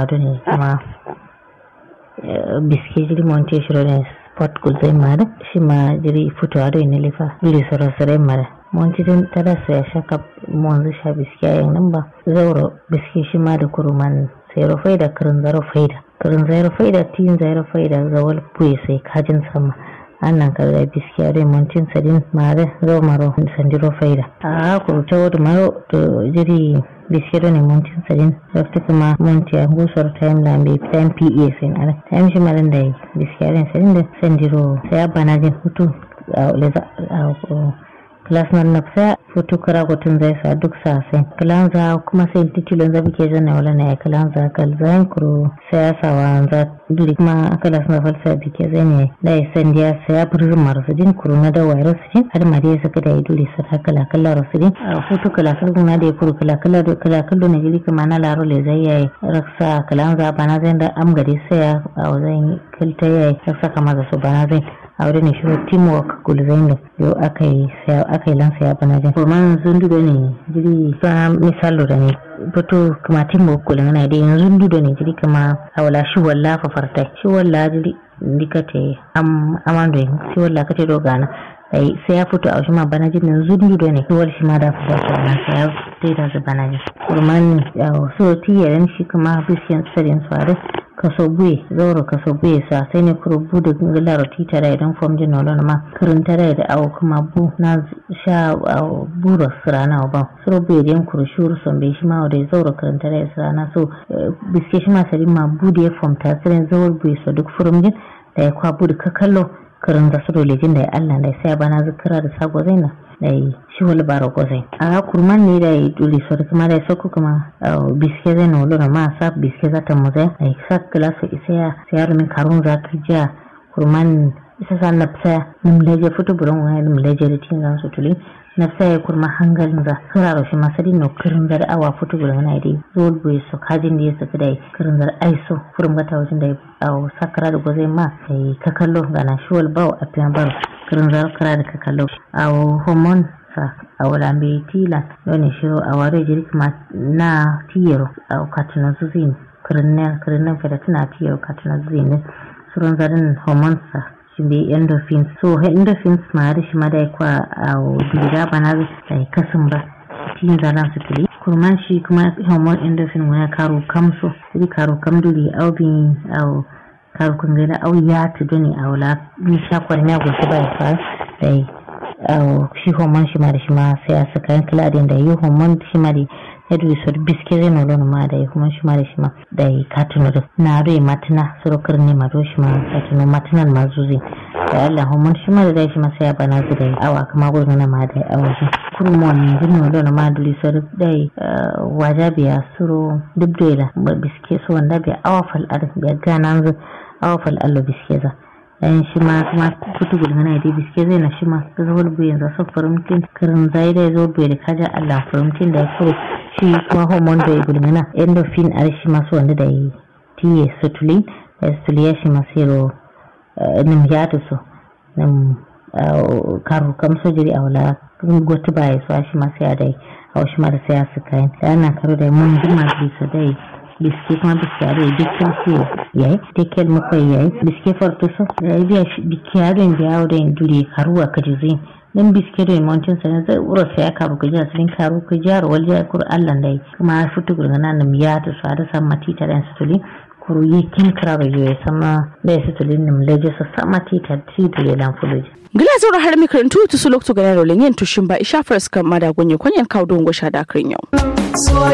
da ne kuma biske jiri monte shiro ne sport ko zai mara shi ma jiri fitowa da ne lifa jiri soro mara monte din tara sai shaka monzu sha biske yayin nan ba zauro biske shi ma da kuruman sai rufai da karin zaro faida karin zaro faida tin zaro faida zawal puye sai kajin sama annan ka da biskiya da montin sadin mare zo maro sandiro faida a ku ta wata maro to jiri biskiya da ne montin sadin rafta kuma montiya gusar time lambe time pa sai na time shi maran da biskiya da sadin da sandiro sai abana jin hutu a class na nafsa foto kara gotun zai sa duk sa sai kalan za kuma sai titilon za bike zana wala na ya kalan za kal zan kuro sai ya sa wa za duri kuma kalas na falsa bike zai ne da ya san dia sai ya burzun marasu din kuro na da wayar su din har ma dai saka da ya duri sa kala kala rasu din a foto kala kala na da ya kuro kala kala da kala kala na jili kuma na laro le zai yayi raksa kalan za bana zai da am gari sai ya a zan kilta yayi raksa kama da su bana zai a wurin shi teamwork gulzain da yau aka yi aka yi lansa ya bana jin kuma sun dudo ne jiri fa misalo da ne fito kuma teamwork gulzain na da yanzu dudo ne jiri kama a wala shi walla fa farta shi walla jiri dikate am amando shi walla kate dogana sai sai ya fito a shi ma bana jin yanzu dudo ne wal shi ma da fita ta na sai ya fito da su bana jin kurman so tiyaran shi kuma bisiyan tsarin su kaso buye zauro kaso buye sa sai ne kuro bu da gingilar tita da idan fom jin nolona ma kirin tare da awo kuma bu na sha buro sirana ba suro buye da kuro shuru son bai shi ma da zauro kirin tare da sirana so biske shi ma sari ma bu da ya fom ta tsirin zauro buye so duk furum jin da ya kwa bu da ka kallo kirin da su dole jin da ya allah da ya sai bana zikira da sago zaina da yi shi wani bara gozai a kurman ne da yi dole so kuma da soko kuma biske zai na wulura ma sa biske za ta muzai a yi sa kilasa isa ya sayar min karun za ka jiya kurman isa sa na fisa nimleje fito buron wani nimleje da tin zan su tuli na fisa ya kurma hangalin za kiraro shi masu din no kirin zar awa fito buron wani dai zuwa buye su kajin da ya saka da kirin zar aiso furin gata wajen da ya sakara da gozai ma sai ka kallo gana shi wal bawo a fiyan baro kirin zar kara da ka kallo a hormone sa a wulambe tila wani shiro a ware jirgin na tiyaro a katinan zuzin kirinnan kirinnan fada tana tiyaro katinan zuzin surun zarin hormones sa shi bai endorphins so endorphins ma da shi ma da ya kwa a bilida ba na da kasin ba tiyin zaran su tuli kurman shi kuma hormone endorphin wani karo kamso sai karo kamduri aubin a karo kungana au ya tudu ne a wula nisha kwarmiya gusa ba ya fara da yi shi homon shi ma da shi ma sai a saka yan kiladin da yi homon shi ma da ya dubi su biske zai nolo ma da yi kuma shi ma da shi ma da yi katino da na rai matina surukar ne ma shi ma katino matinan ma zuzi da Allah homon shi ma da dai shi ma sai ya bana su da yi awa kama gurin na ma da yi awa shi kurmon ne zai nolo na ma duli su da yi wajabiya suro dubdela biske su wanda biya awa fal'ar biya gana awa fal'ar biske za dan shi ma kuma kutu gudun na da biske zai na shi ma ta zuwa bu yanzu sun farimtin karin zai da zo bai da kaja Allah farimtin da ya kuro shi kuma hormone da ya gudun na endorphin a shi masu wanda da ya tiye sutulin da sutuliya shi masu yaro nim ya ta so nim karu kamso jiri a wala gwata ba ya so shi masu ya da a wasu ma da sai ya su kayan da yana karo da mun jima bisa da biske kuma biske ado dukkan siyo yayi tekel muka yayi biske farto so yayi biya biske ado biya ado in dure karuwa ka jizi dan biske do mountain sanan zai ura sai aka ruka jiya sun karu ka jar wal jiya kur Allah dai kuma fitu gurgana nan ya ta sa da san matita dan sutuli kuru yi kin kara ba yoyi sama da sutulin nim leje sa sama tita ti dole lan fuluji gila zura har mi karantu tu su lokto ga rolin yin tushin ba isha faras kan mada gonye kwanyan kawo don gosha da kan yau